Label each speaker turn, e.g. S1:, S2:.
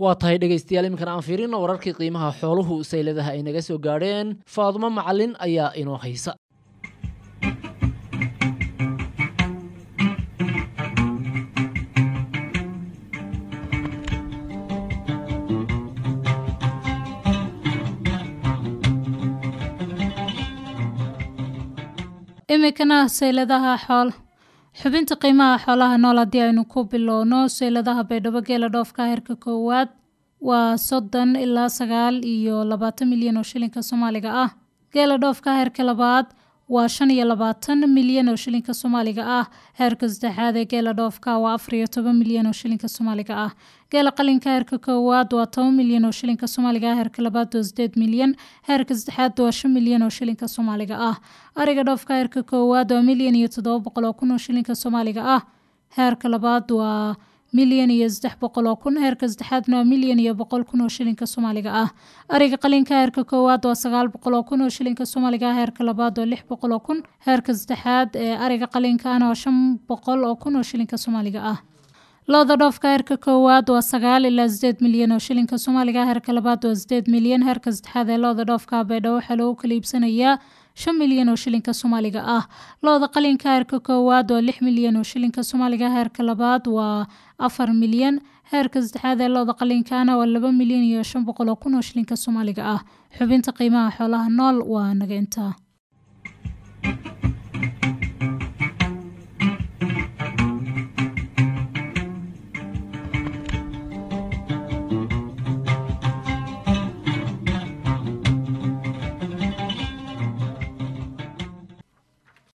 S1: waa tahay dhegaystayaal iminkan aan fiirino wararkii qiimaha xooluhu sayladaha ay naga soo gaadheen faadumo macalin ayaa inoo haysa
S2: iminkana sayladaha xool xubinta qiimaha xoolaha nool haddii aynu ku bilowno sayladaha baydhabo geela dhoofka heerka koowaad waa soddon ilaa sagaal iyo labaatan milyan oo shilinka soomaaliga ah geela dhoofka heerka labaad waa shan iyo labaatan milyan oo shilinka soomaaliga ah heerka saddexaad ee geela dhoofka waa afar iyo toban milyan oo shilinka soomaaliga ah geela qalinka heerka koowaad waa toban milyan oo shilinka soomaaliga ah heerka labaad waa sideed milyan heerka saddexaad waa shan milyan oo shilinka soomaaliga ah ariga dhoofka heerka koowaad waa milyan iyo toddoba boqol oo kun oo shilinka soomaaliga ah heerka labaad waa milyan iyo saddex boqol oo kun heerka saddexaadna waa milyan iyo boqol kun oo shilinka soomaaliga ah ariga qalinka heerka koowaad waa sagaal boqol oo kun oo shilinka soomaaliga ah heerka labaad waa lix boqol oo kun heerka saddexaad ee ariga qalinkaana waa shan boqol oo kun oo shilinka soomaaliga ah looda dhoofka heerka koowaad waa sagaal ilaa sideed milyan oo shilinka soomaaliga heerka labaad waa sideed milyan heerka saddexaad ee looda dhoofka baydhabo waxaa loogu kala iibsanayaa shan milyan oo shilinka soomaaliga ah looda qalinka heerka koowaad waa lix milyan oo shilinka soomaaliga heerka labaad waa afar milyan heerka saddexaad ee looda qalinkaana waa laba milyan iyo shan boqol oo kun oo shilinka soomaaliga ah xubinta qiimaha xoolaha nool waa naga intaa